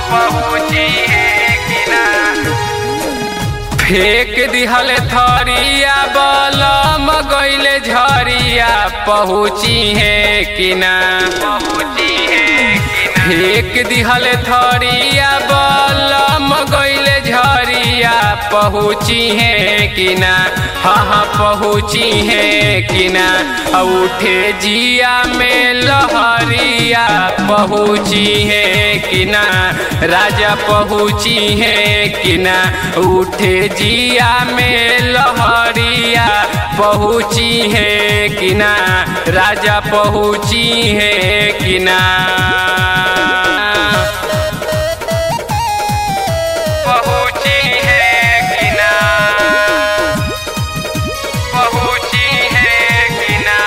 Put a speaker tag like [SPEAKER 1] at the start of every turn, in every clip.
[SPEAKER 1] पहुँची है कि ना फेंक दिहल थरिया बलम गईले झरिया पहुँची है कि ना पहुँची है कि ना फेंक दिहल थरिया बलम गईले झरिया पहुँची है कि ना हाँ हाँ पहुँची है कि ना उठे जिया में लहरिया पहुँची है कि ना राजा पहुँची है कि ना उठे जिया में लहरिया पहुँची है कि ना राजा पहुँची है कि ना पहुँची है कि ना पहुँची है कि ना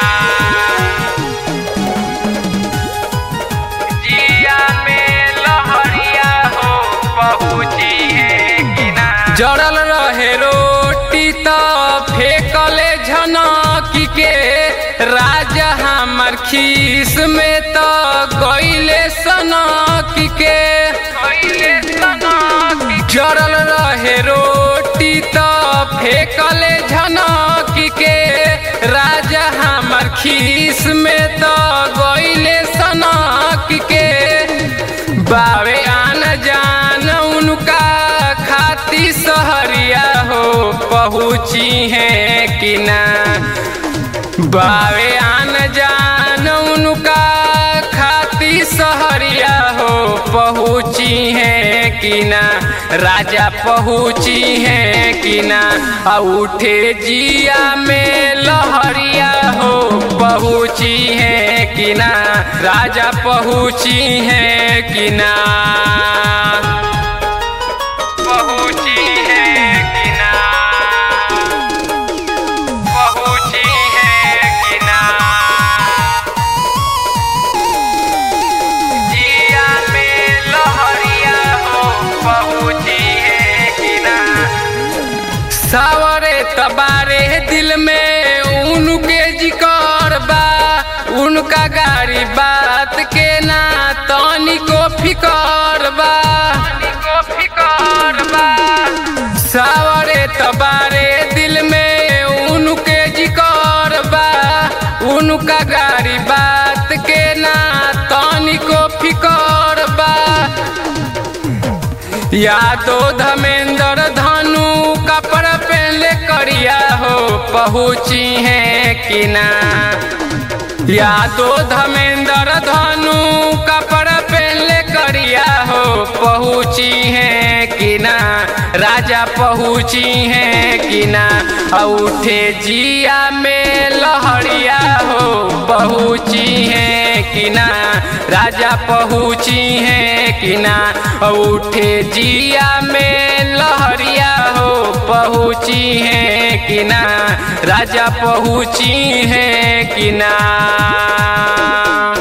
[SPEAKER 1] जिया में लहरिया हो पहुँची है कि ना जड़ल रहे रोटी तो फेंकले झनकी के राजा हमर खीस में तो गईले सनकी के गईले सनकी जड़ल रहे रोटी तो फेंकले झनकी के राजा हमर खीस में तो गईले सनकी के बावे आन जान उनका खाती सहरिया हो पहुँची है कि ना बावे आन जान उनका खाती सहरिया हो पहुँची है कि ना राजा पहुँची है कि ना आ उठे जिया में लहरिया हो पहुँची है कि ना राजा पहुँची है कि ना पहुँची है कि ना पहुँची है कि ना जिया में लहरिया हो पहुँची है कि ना सावरे तबारे दिल में उनके जिकर बा उनका गाड़ी बात के ना तनी को फिकर बा को फिकर बा सावरे तबारे दिल में उनके जिकर बा उनका गाड़ी बात के ना तनी को फिकर बा यादो धमेंद्र धनु कपड़ा पहले करिया हो पहुँची है कि ना यादो धमेंद्र धनु कपड़ा पहले करिया हो पहुँची है कि ना राजा पहुँची है कि ना उठे जिया में लहरिया हो पहुँची है कि ना राजा पहुँची है कि ना उठे जिया में लहरिया हो पहुँची है कि ना राजा पहुँची है कि ना